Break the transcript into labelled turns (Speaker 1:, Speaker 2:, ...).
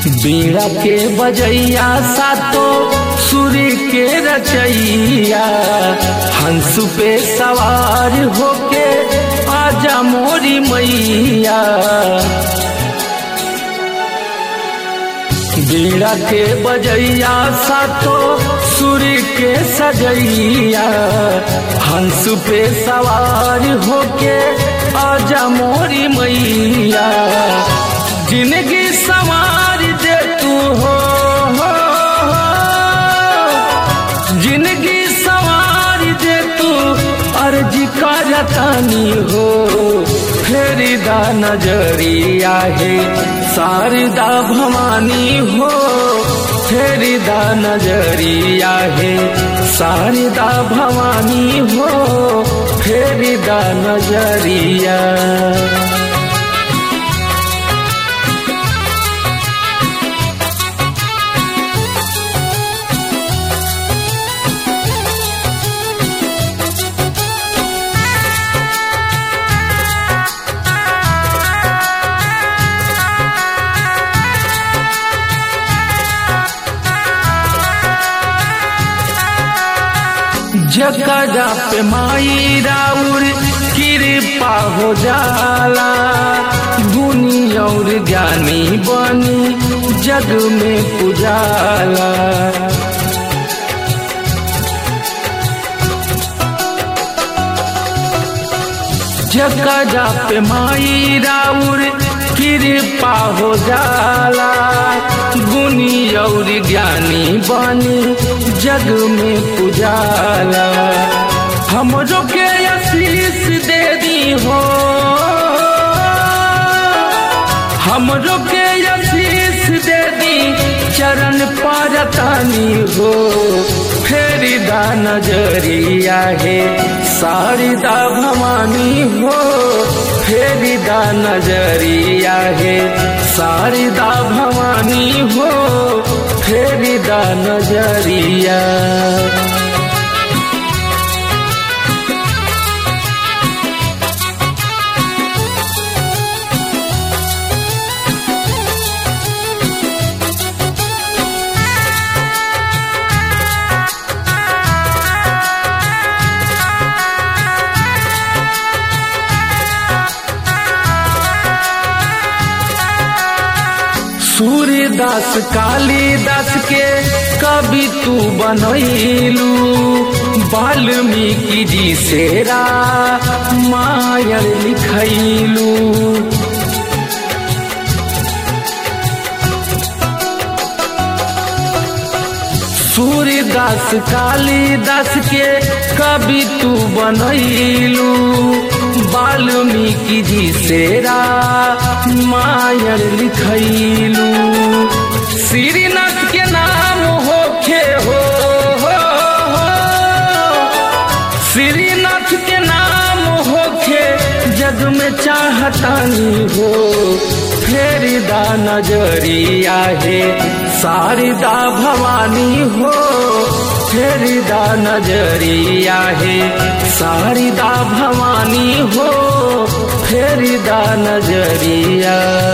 Speaker 1: बीड़ा के बजैया सातो सूर्य के रचैया हंस पे सवार होके आजा मोरी मैया बीड़ा के बजैया सातो सूर्य के सजैया हंस पे सवार होके आजा मोरी मैया जिंदगी सवार दे तू हो, हो, हो जिंदगी सवार दे तू अर्जी का जतानी हो फेरिदा नजरिया है शारदा भवानी हो फेरिदा नजरिया है शारदा भवानी हो फेरिदा नजरिया जगदा पे माई राउर कृपा हो जाला गुनी और ज्ञानी बनी जग में पुजाला जगदा पे माई राउर कृपा हो जाला गुनी और ज्ञानी बनी जग में पुजाला हमरो के आशीष दे दी हो हमरो के आशीष दे दी चरण पारतानी हो फेरिदा नजरिया है शारदा भवानी हो फेरिदा नजरिया है शारदा भवानी हो फेरिदा नजरिया सूर्यदास कालिदास के कवि तू बनैलू वाल्मीकि जी सेरा मायर लिखैलू सूर्यदास कालिदास के कवि तू बनैलू वाल्मीकि जी सेरा मायर लिखैलू श्रीनाथ के नाम होखे हो, हो, हो श्रीनाथ के नाम होखे जग में चाहतानी हो फेरिदा नजरिया है शारदा भवानी हो फेरिदा नजरिया है शारदा भवानी हो फेरिदा नजरिया